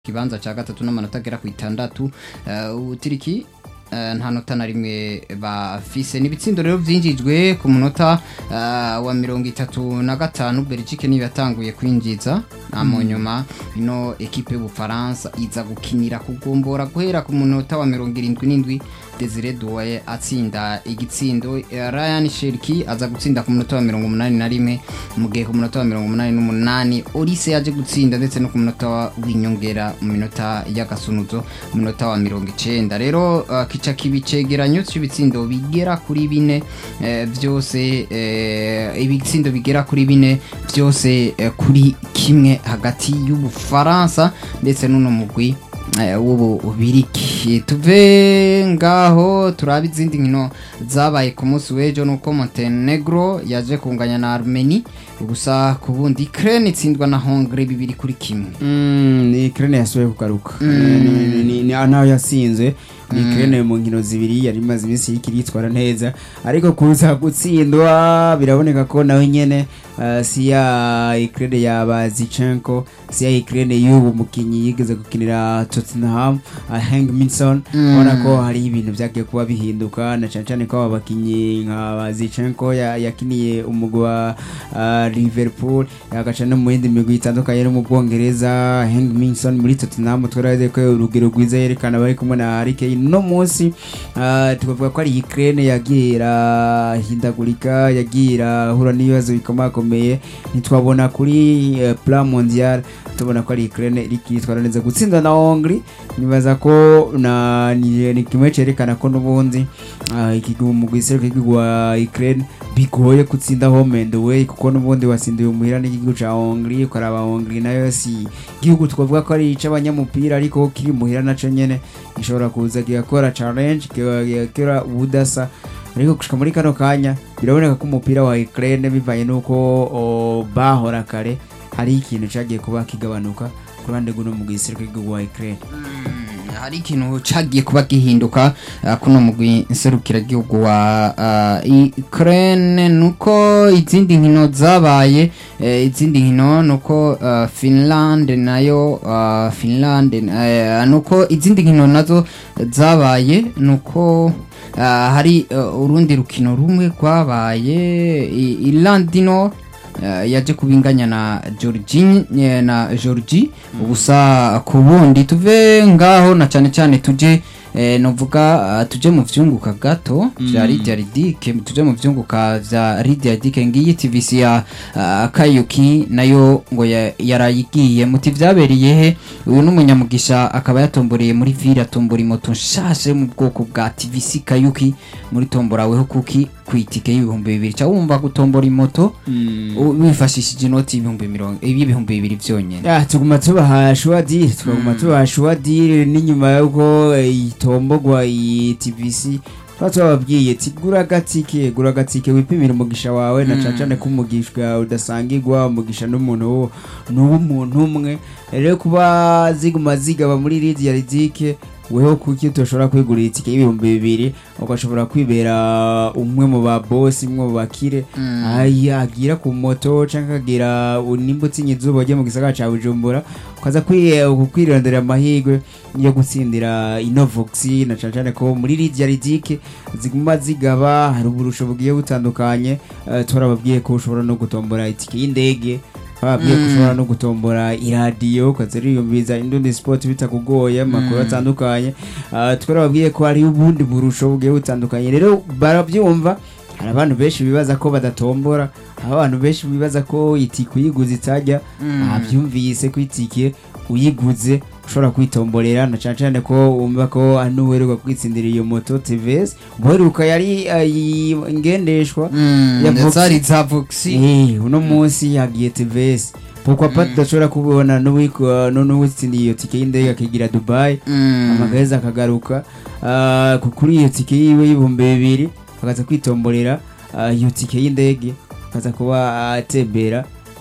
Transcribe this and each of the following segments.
kibanza ca gatatu n'amanota agera ku itandatu uh, utiriki uh, nta nota na rimwe bafise n'ibitsindo rero vyinjijwe ku munota uh, wa mirongo itatu na gatanu Belgique niyo yatanguye kwinjiza na mu nyuma ino ekipe y'Ubufaransa iza gukinira kugombora guhera ku munota wa mirongo irindwi n'indwi Desire Doué atsinda igitsindo eh, Ryan Cherki aza gutsinda ku munota wa mirongo umunani na rimwe mu gihe ku munota wa mirongo umunani n'umunani Olise yaje gutsinda ndetse no ku munota w'inyongera mu minota y'agasunuzo mu minota wa mirongo icenda rero uh, kica kibi cegeranyo cy'ibitsindo bigera kuri bine eh, vyose eh, ibitsindo bigera kuri bine vyose eh, kuri kimwe hagati y'Ubufaransa ndetse n'uno mugwi eh, w'ububiriki tuve ngaho turabe izindi nkino zabaye ku munsi w'ejo nuko Montenegro yaje kunganya na Armenia gusa ku bundi Ukraine itsindwa na Hongrie bibiri kuri kimwe Mm, ni Ukraine yasubiye kugaruka Ni- ni- ni- ni naho yasinze ni Ukraine mu nkino zibiri yari imaze iminsi iriko iritwara neza ariko kuza gutsindwa biraboneka ko nawe nyene uh, si ya Ukraine ya Bazichenko si ya Ukraine y'ubu mukinyi yigeze gukinira Tottenham uh, Hank Minson Mm. ubona ko hari ibintu vyagiye kuba bihinduka na cane cane ko aba bakinyi nka Bazichenko ya- yakiniye umugwi wa uh, Liverpool agaca no mu yindi migwi itandukanye no mu Bwongereza Hank Minson muri Tottenham twaraze ko urugero rwiza yerekana bari kumwe na Harry Kane no munsi uh, tukavuga ko ari Ukraine yagiye irahindagurika yagiye irahura n'ibibazo bikomakomeye ntitwabona kuri uh, plan mondial tubona ko ari Ukraine iriko yitwara neza gutsinda na Hongrie nibaza ko na ni, ni kimwe cerekana ko n'ubundi uh, ikigo mu gwisero k'igihugu wa Ukraine bigoye gutsinda home and away kuko n'ubundi watsindiye umuhira n'igihugu ca Hongrie ukaraba Hongrie nayo si igihugu twavuga ko ari ic'abanyamupira ariko kiri muhira naco nyene gishobora kuza kigakora challenge kigakora ubudasa ariko gushika muri kano kanya biraboneka ko umupira wa Ukraine bivanye nuko o, bahora kare hari ikintu cagiye kuba kigabanuka ku ruhande rw'uno mu gisirikare k'igihugu wa Ukraine Mm, hari ikintu cagiye kuba gihinduka uh, kuno mugwi nserukiragihugu wa uh, Ukraine nuko izindi nkino zabaye eh, izindi nkino nuko uh, Finland nayo uh, Finland eh, nuko izindi nkino nazo zabaye nuko uh, hari uh, urundi rukino rumwe rwabaye I- Irland no Uh, yaje kubinganya na Georgie eh, na Georgie ubusa ku bundi tuve ngaho na cyane cyane tuje eh, novuga uh, tuje mu vyunguka gato vya Lydia Ridike tuje mu vyunguka vya Lydia Ridike ngiyi TVC ya uh, Kayuki nayo ngo ya- yarayigiye muti vyabereye he uyu n'umunyamugisha akaba yatomboreye muri vira tombora moto nshasha yo mu bwoko bwa TVC Kayuki muri tombora weho kuki kwitike y'ibihumbi bibiri ca wumva gutombora imoto u- wifashishije inoti y'ibihumbi mirongo y'ibihumbi bibiri vyonyene ya tuguma tubaha shuwa diri tukaguma tubaha shuwa diri n'inyuma y'uko eh, itombogwa iyi tvc tuba tubababwiye ti gura agatike gura agatike wipimira umugisha wawe na cane cane ko umugisha udasangirwa umugisha n'umuntu wo n'uw'umuntu umwe rero kuba ziguma zigaba muri ridi ya ridike weho kuki utoshobora kwigurira itike y'ibihumbi bibiri ugashobora kwibera umwe mu ba bosi umwe mu bakire Aya, agira ku moto canke akagira nimba utsinye izuba ujye mu gisagara ca bujumbura ukaza kwi- kwirondera amahirwe yo gutsindira inovox na cane cane ko muri ridi ya ridike ziguma zigaba hari uburusho bugiye butandukanye eh, twarababwiye ko ushobora no gutombora itike y'indege babwiye ko ushobora no gutombora iradiyo ukaza uriyumviza indundi sport bitakugoye amakuru atandukanye Ah, twarababwiye ko hari ubundi burusho bugiye butandukanye rero barabyumva hari abantu benshi bibaza ko badatombora hari abantu benshi bibaza ko itike uyiguze itajya abyumvise ko itike uyiguze ushobora kwitomborera na cyane cyane ko wumva ko ari n'uweruka kwitsindira iyo moto tvs uweruka yari ayi- ngendeshwa ya Vox. zari za voxi Eh, uno munsi yagiye tvs pourquoi pas tudashobora kubona n'uwiko- n'uwitsindiye iyo tike y'indege akigira dubai amagaheza akagaruka Ah, ku- kuri iyo tike yiwe y'ibihumbi bibiri akaza kwitomborera ah, iyo tike y'indege akaza kuba atembera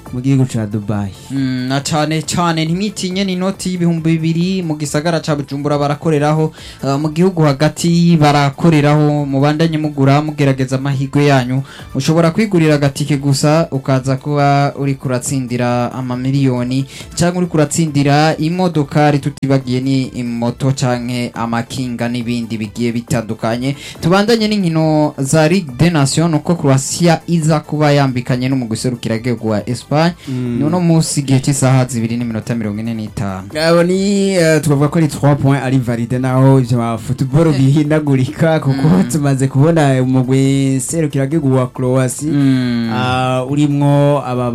mu gihugu ca dubayi Mm, na cane cane ntimwitinye ni inoti y'ibihumbi bibiri mu gisagara ca bujumbura barakoreraho uh, mu gihugu hagati barakoreraho mubandanye mugura mugerageza amahirwe yanyu ushobora kwigurira agatike gusa ukaza kuba uri kuratsindira amamiliyoni cyangwa uri kuratsindira imodokari tutibagiye ni moto canke amakinga n'ibindi bigiye bitandukanye tubandanye n'inkino za Ligue des Nations uko Croatia iza kuba yambikanye n'umugwi serukiragihugu wa Espagne ni uno munsi igihe cy'isaha zibiri n'iminota mirongo ine n'itanu abo ni eh, twavuga ko ari 3 point ari valide naho ivyo ba football bihindagurika kuko tumaze kubona umugwi serukiragihugu wa Croatia Ah, urimwo aba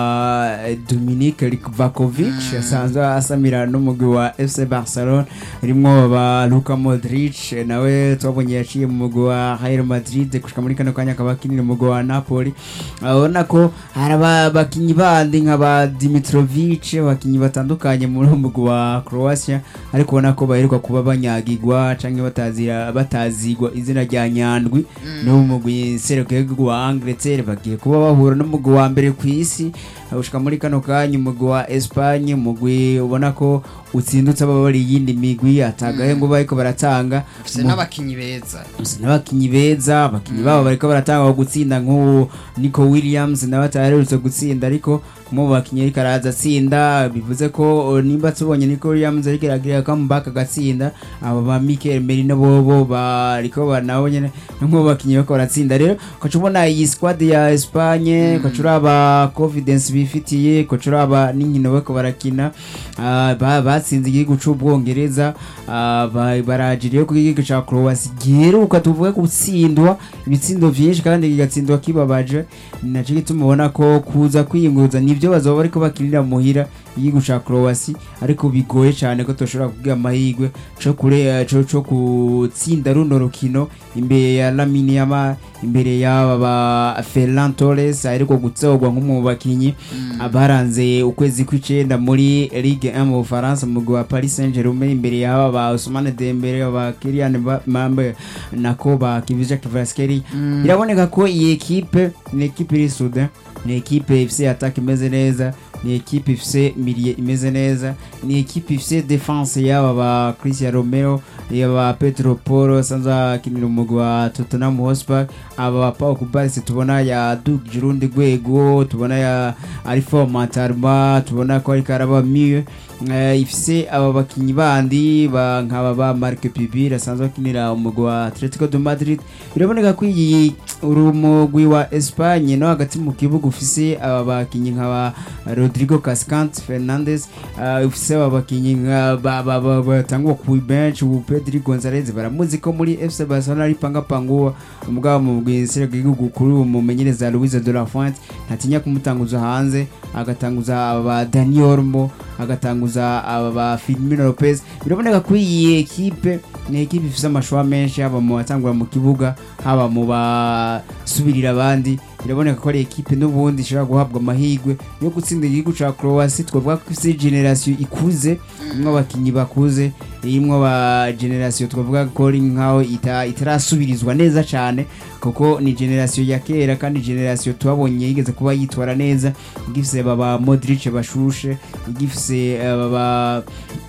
ba Dominik Livakovic asanzwe asamira n'umugwi wa FC Barcelona urimwo ba Luka Modric nawe twabonye yaciye mu mugwi wa Real Madrid gushika muri kano kanya akaba akinira umugwi wa Napoli urabona ko hari abakinyi bandi nka ba Dimitrovic abakinyi batandukanye muri uwo mugwi wa Croatia ariko ubona ko baheruka kuba banyagirwa canke batazira batazigwa izina rya Nyandwi n'uwo mugwi serukiragihugu wa Angleterre bagiye kuba bahura n'umugwi wa mbere ku isi gushika muri kano kanya umugwi wa Espagne umugwi ubona ko utsindutse aba bari iyindi migwi atagahe ngo bariko baratanga ufise n'abakinyi beza gusa n'abakinyi beza abakinyi babo bariko baratanga aho gutsinda nk'uwo Nico Williams nawe ataherutse gutsinda ariko mu bakinyi ariko araza atsinda bivuze ko uh, nimba tubonye Nico Williams ariko aragira comeback agatsinda abo ba Mikel Merino bobo bariko banabo nyene nk'uwo bakinyi bariko baratsinda rero ukaca ubona iyi squad ya Espagne ukaca uraba confidence bifitiye ukaca uraba n'inkino bariko barakina ah, ba- batsinze igihugu c'ubwongereza ah, ba- barajiriye ku gihugu ca Croatia giheruka tuvuge gutsindwa ibitsindo vyinshi kandi kigatsindwa kibabaje ni naco gituma ubona ko kuza kwiyunguruza nivyo bazoba bariko bakinira muhira igihugu ca Croatia ariko bigoye cane ko toshobora kugira amahirwe co kure co co gutsinda runo rukino imbere ya Lamine Yamal imbere y'aba ba Ferran Torres ariko gutsogwa nk'umwe mu bakinyi abaranze ukwezi kw'icenda muri Ligue 1 mu Bufaransa mu mugwi wa Paris Saint-Germain imbere y'aba ba Ousmane Dembele ba Kylian Mba- Mbappe nako ba Kivija Kvaratskhelia biraboneka ko iyi ekipe ni ekipe iri soudain ni ekipe ifise attaque imeze neza ni ekipe ifise milieu imeze neza ni ekipe ifise defense y'aba ba Christian Romero yaba Pedro Porro sanza akinira umugwi wa Tottenham Hotspur aba ba Pau Kubarsi tubona ya Duke Jurundi Gwego tubona ya Arifo Matarma tubona ko ariko araba mieux Eh, ifise aba bakinyi bandi ba nkaba ba Marc Pibir asanzwe akinira umugwi wa Atletico de Madrid biraboneka ko iyi uri umugwi wa Espagne no hagati mu kibuga ufise aba bakinyi nkaba Rodrigo Cascante Fernandes uh, ufise aba bakinyi nka ba- ba- ba- batangwa ku bench ubu Pedri Gonzalez baramuzi ko muri FC Barcelona ari panga panguwa umugabo mu bwisere bw'igihugu kuri uwo mumenyereza Luis de la Fuente ntatinya kumutanguza hanze agatanguza aba ba Dani Olmo agatanguza aba ba Firmino Lopez biraboneka ko iyi ekipe ni ekipe ifise amashwa menshi haba mu batangura mu kibuga haba mu basubirira abandi biraboneka ko ari ekipe n'ubundi ishobora guhabwa amahirwe yo gutsinda igihugu ca Croatia twavuga ko ifise generation ikuze imwe abakinyi bakuze irimwo ba generation twavuga ko ari nkaho ita- itarasubirizwa neza cane kuko ni generation ya kera kandi generation twabonye yigeze kuba yitwara neza igifise baba Modric bashushe igifise baba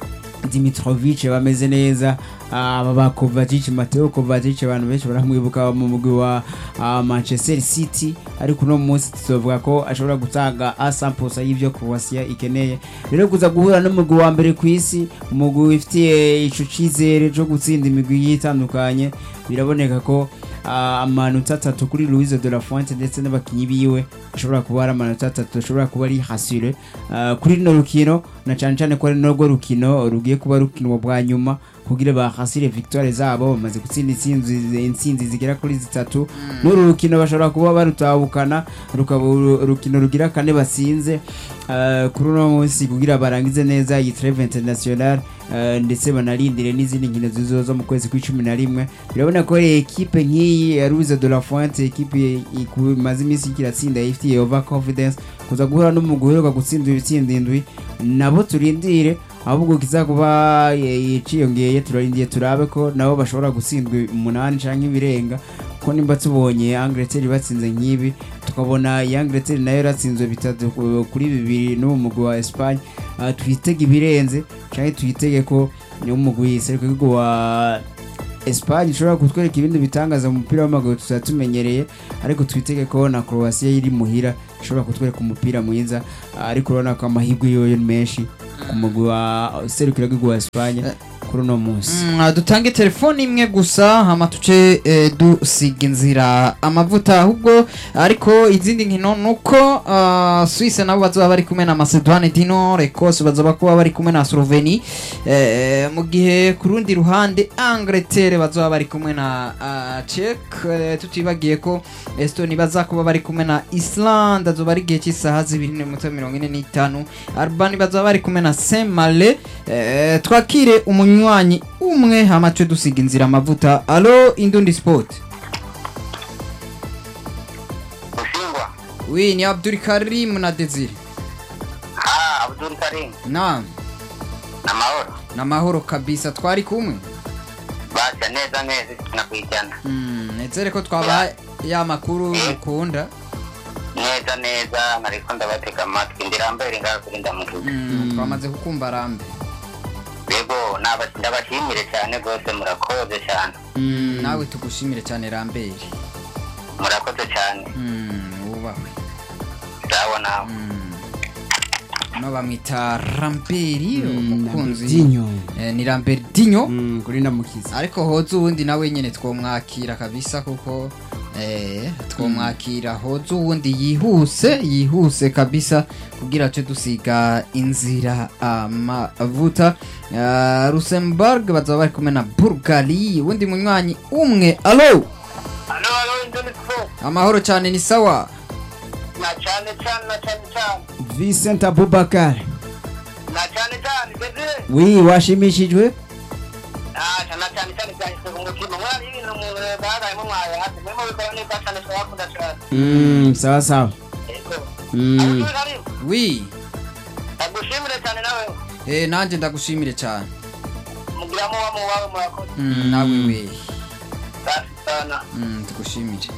Dimitrovic bameze neza aba ba Kovacic Mateo Kovacic abantu benshi baramwibuka mu mugwi wa ah, Manchester City ariko uno munsi tuzovuga ko ashobora gutanga asamposa y'ivyo Croatia ikeneye rero kuza guhura n'umugwi wa mbere ku isi umugwi wifitiye ico cizere co gutsinda imigwi yitandukanye biraboneka ko ah, amanota atatu kuri Luis de la Fuente ndetse n'abakinyi biwe ashobora kuba ari amanota atatu ashobora kuba ari hasure Ah, kuri rino rukino na cane cane ko ari narwo rukino rugiye kuba rukinwa bwa nyuma kugira bahasire victoire zabo bamaze gutsinda intsinzi intsinzi zigera kuri zitatu n'uru rukino bashobora kuba barutahukana rukaba uru- urukino rugira kane batsinze Ah, kuri uno munsi kugira barangize neza iyi treve international ah, ndetse banarindire n'izindi nkino zizoza mu kwezi kw'icumi na rimwe birabona ko ari ekipe nk'iyi ya Louise de la Fuente ekipe iku- imaze iminsi kiratsinda ifitiye over confidence kuza guhura n'umugwi uheruka gutsinda ibitsinda indwi nabo turindire ahubwo kizakuba eh, ciyongeye turarindiye turabe ko nabo bashobora gutsindwa umunani canke ibirenga ko kuko nimba tubonye Angleterre batsinze nk'ibi tukabona iyi Angleterre nayo yaratsinzwe bitatu ku- kuri bibiri n'uwo mugwi wa Espagne ah, twitege ibirenze canke twitege ko niwo mugwi serukiragihugu wa Espagne ishobora kutwereka ibindi bitangaza mu mupira w'amaguru tutaba tumenyereye ariko twitege ko na Croatia iri muhira ishobora kutwereka umupira mwiza ah, ariko urabona ko amahirwe yoyo ni menshi ku mugwi wa serukiragihugu wa Espagne kuri uno munsi Mm, dutange telefone imwe gusa hama tuce eh, dusiga inzira amavuta ahubwo ariko izindi nkino nuko uh, Suisse nabo bazoba bari kumwe na Macedoine du Nord Ecosse bazoba kuba bari kumwe na Slovenie eh, mu gihe ku rundi ruhande Angleterre bazoba bari kumwe na uh, Czech eh, tutibagiye ko Estonia bazakuba bari kumwe na Iceland azoba ari igihe cy'isaha zibiri n'iminota mirongo ine n'itanu Albani bazoba bari kumwe na Saint Malo eh, twakire umunywanyi umwe hama twe dusiga inzira amavuta alo indundi sport Ushingwa. wi ni Abdul Karim na Desire Ah, Abdul Karim. naam Na mahoro. na mahoro kabisa twari kumwe Basha neza neza tunakwijana. mm, nezere ko twaba ya makuru mukunda Neza neza nariko ndabatega amatwi ndirambere ngaho kuri ndamukiza. mm, twamaze kukumva rambe Yego naba- ndabashimire cyane rwose murakoze cyane. mm, nawe tugushimire cyane rambere Murakoze cyane. mm, wubahwe Sawa nawe. mm. no bamwita ramberi umukunzi Dinyo eh, ni ramberi dinyo Mm, kuri ndamukiza ariko hoza uwundi nawe nyine twomwakira kabisa kuko eh, twomwakira hoza uwundi yihuse yihuse kabisa kugira ce dusiga inzira amavuta uh, Luxembourg bazaba bari kumwe na Bulgaria uwundi munywanyi umwe alo Alo alo Indoni Sport. amahoro cyane ni sawa Na cyane cyane na cyane cyane. Vincent Abubakar Na cyane cyane Desire. wi washimishijwe Ah, na cyane cyane byahise ku mutima. Mwari ibintu mu bagaye mu mwaye hasi. Memo bikora neza cyane twakunda cyane. Mm, sawa sawa Yego. Mm. Abdul Karim. wi Ndagushimire cyane nawe. eh, nanjye ndagushimire cyane Mugira mu wa mu wawe murakoze. mm, nawe we Safi sana. Mm, tugushimire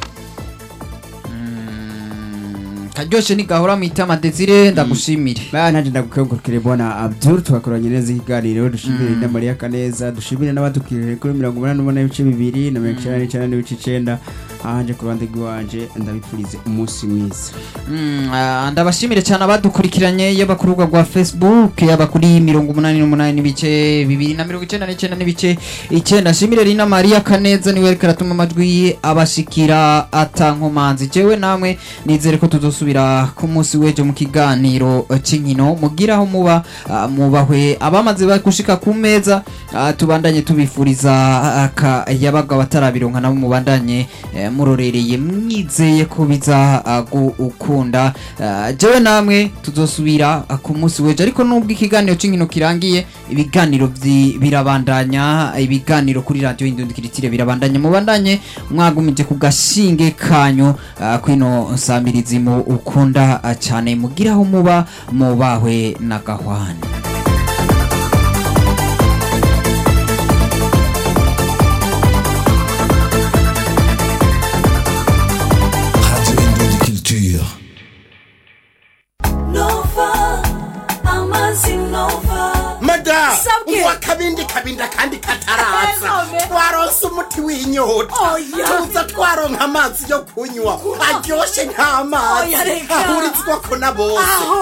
Mm, karyoshe ntigahora mwitama desire ndagushimire ba nanje ndagukengurukire bwana Abdul twakoranye neza ikiganiro dushimire na Maria Kaneza dushimire n'abadukirije kuri mirongo umunani n'umunani n'ibice bibiri na mirongo icyenda n'icyenda n'ibice icenda ahanje ku ruhande rw'iwanje ndabipfurize umunsi mwiza Mm, ah, ndabashimire cyane abadukurikiranye yaba ku rubuga rwa facebook yaba kuri mirongo umunani n'umunani n'ibice bibiri na mirongo icyenda n'icyenda n'ibice icyenda nshimire rina mariya kaneza niwe ariko aratuma amajwi ye abashikira atankomanzi jewe namwe nizere ko tuzosubira ku munsi w'ejo mu kiganiro eh, c'inkino mugira aho muba ah, mubahwe abamaze ba- gushika ku meza ah, tubandanye tubifuriza akayabaga batarabironka nabo mubandanye eh, murorereye mwizeye ko biza ah, gukunda Ah, jewe namwe tuzosubira ah, ku munsi w'ejo ariko nubwo ikiganiro c'inkino kirangiye ibiganiro vyi- birabandanya ibiganiro kuri radio indundikiritire birabandanya mubandanye mwagumije ku gashinge kanyu ah, kwino nsamirizi mu ukunda ah, cyane mugira aho muba mubahwe na gahwane Radio Indon Culture. Nova, amazi Nova. mada Sabwe. uwa kabindi kabinda kandi kataraza None. twaronse umuti w'inyota Oya. tuza twaronka amazi yo kunywa aryoshye nk'amazi Oya, reka. ahurizwako na bose Aho.